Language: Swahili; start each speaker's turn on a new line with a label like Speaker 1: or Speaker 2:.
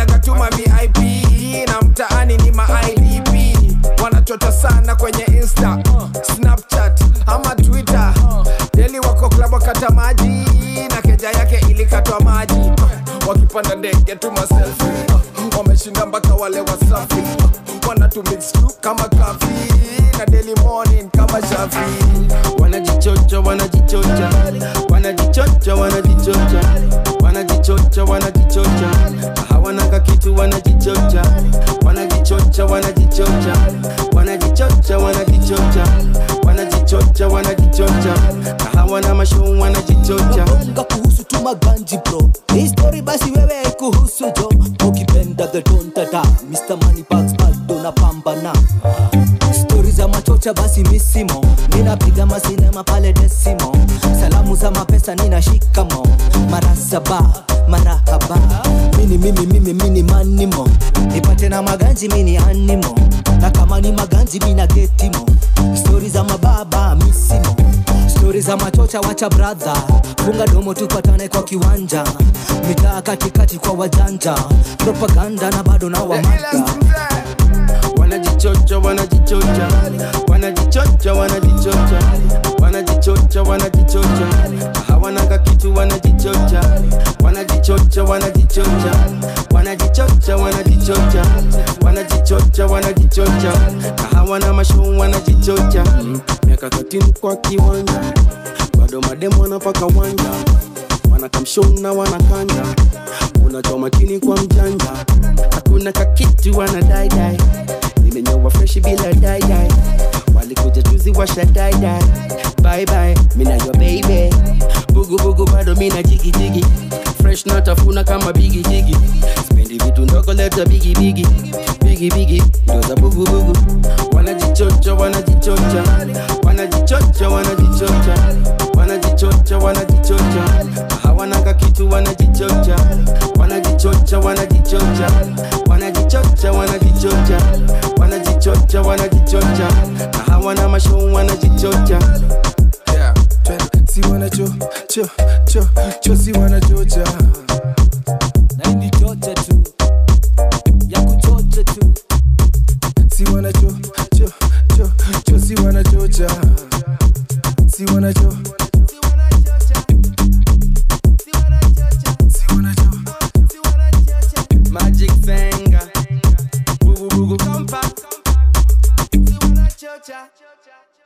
Speaker 1: wanakanyaga tuma vip na mtaani ni ma idp wanachota sana kwenye insta snapchat ama twitter deli wako klabu wakata maji na keja yake ilikatwa maji wakipanda ndege tuma selfi wameshinda mpaka wale wasafi wanatumix tu kama kafi na daily morning kama shafi
Speaker 2: wanajichocha wanajichocha wanajichocha wanajichocha wanajichocha wanajichocha hawanaka kitu wanajichocha wanajichocha wanajichocha wanajichocha wanajichocha wanajichocha wanajichocha na hawana mashuu wanajichocha
Speaker 3: bonga kuhusu tu maganji bro hii story basi wewe kuhusu jo ukipenda the dontata mr money bags bado na pambana stori za machocha basi misimo ninapiga masinema pale desimo salamu za mapesa nina shikamo mara saba marahaba mini mimi mimi mini manimo nipate na maganji mini animo na kama ni maganji mina getimo stori za mababa misimo stori za machocha wacha bradha funga domo tupatane kwa kiwanja mitaa katikati kwa wajanja propaganda na bado na wamada
Speaker 2: wanajichocha wanajichocha wanajichocha wanajichocha wanajichocha wanajichocha hawanaka kitu wanajichocha wanajichocha wanajichocha wanajichocha wanajichocha wanajichocha wanajichocha na hawana mashuu wanajichocha miaka 13 kwa kiwanja bado mademu wanapaka wanja wanakamshona wanakanja unachoma makini kwa mjanja hakuna kakitu wanadaidai nimenyowa freshi bila daidai walikuja juzi washa daidai bye mina yo baby bugu bugu bado mina jigi jigi fresh natafuna kama bigi jigi spendi vitu ndogo leta bigi bigi bigi bigi ndo za bugu bugu wanajichocha wanajichocha wanajichocha wanajichocha wanajichocha wanajichocha hawanaka kitu wanajichocha wanajichocha wanajichocha wanajichocha wanajichocha wanajichocha wanajichocha na hawana mashuu wanajichocha
Speaker 1: yeah. twende. si wanacho cho cho cho si wanachocha
Speaker 3: na hii ni chocha tu ya kuchocha tu
Speaker 1: si wanacho cho cho cho si wanachocha si wanacho si wanacho
Speaker 2: magic finger bugu bugu compact